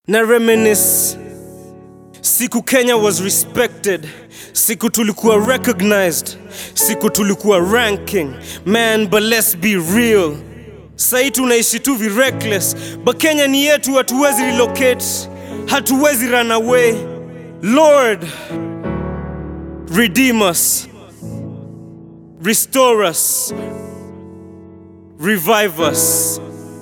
na reminisce siku Kenya was respected, siku tulikuwa recognized, siku tulikuwa ranking. Man, but let's be real, sahi tunaishi tu vi reckless, but Kenya ni yetu, hatuwezi relocate, hatuwezi run away. Lord, redeem us, restore us, revive us.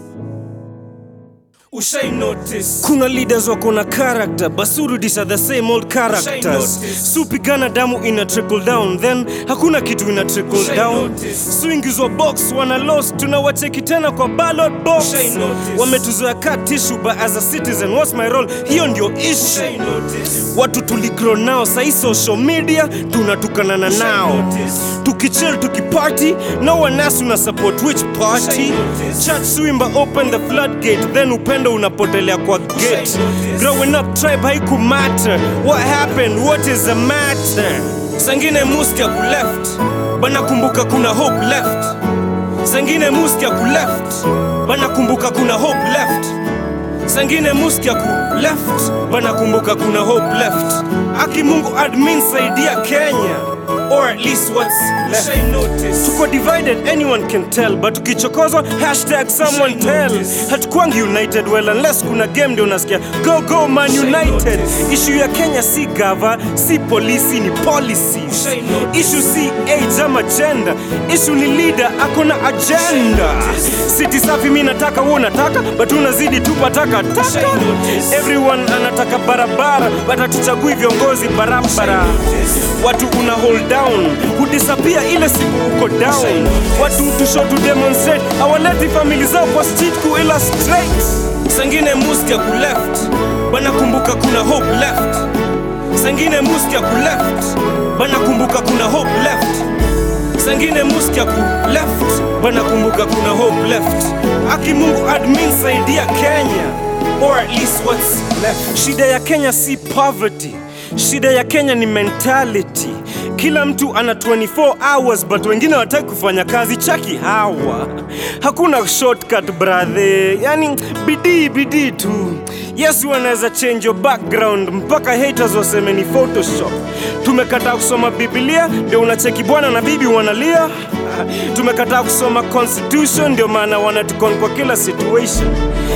Ushai notice kuna leaders wako na character basurudisha the same old characters notice. supigana damu ina trickle down then hakuna kitu ina trickle Ushai down notice. swingizwa box wana lost tunawacheki tena kwa ballot box Ushai notice. wametuzoea ka tissue but as a citizen what's my role hiyo ndio Ushai issue notice. watu tuligro nao sahi social media tunatukanana Ushai nao notice. tukichill tukiparty no one else una support which party Ushai notice. church swimba open the floodgate then upendo unapotelea kwa gate notice. growing up tribe haiku matter what happened what is the matter sangine muski ya kuleft bana kumbuka kuna hope left sangine muski ya kuleft bana kumbuka kuna hope left sangine muski ya ku left bana kumbuka kuna hope left aki mungu admin saidia kenya or at least what's left Ushai notice. tuko divided anyone can tell but ukichokozwa hashtag someone Ushai tell notice. hatukwangi united well unless kuna game ndio unasikia go go man Ushai united notice. issue ya kenya si gava si polisi ni policies Ushai notice. issue si age ama gender issue ni leader akona agenda notice. city safi mi nataka huo nataka but unazidi tupa taka taka Ushai notice. everyone anataka barabara but hatuchagui viongozi barabara notice. watu una hold down hudisapia ile siku uko down Ushai notice. watu tusho to demonstrate awaleti famili zao kwa street ku illustrate sangine muski ya kuleft banakumbuka kuna hope left sangine muski ya kuleft banakumbuka kuna hope left sangine muski ya kuleft banakumbuka kuna hope left aki mungu admin saidia kenya or at least what's left shida ya kenya si poverty shida ya kenya ni mentality kila mtu ana 24 hours but wengine wataki kufanya kazi chaki hawa hakuna shortcut brother yani bidii bidii tu yes wanaweza change your background mpaka haters waseme ni photoshop tumekataa kusoma biblia ndio unacheki bwana na bibi wanalia tumekataa kusoma constitution ndio maana wanatukon kwa kila situation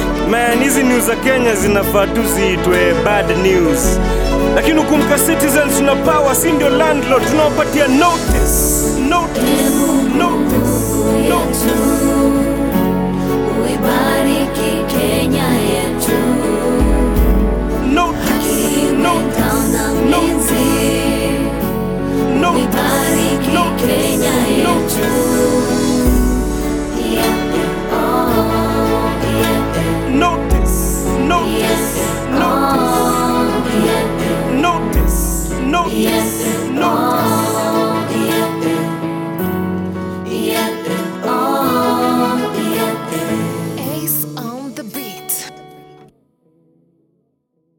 man hizi news za kenya zinafaa tu ziitwe bad news lakini ukumbuka citizens tuna power si ndio landlord tunawapatia notice notice notice notice Uibariki Kenya yetu.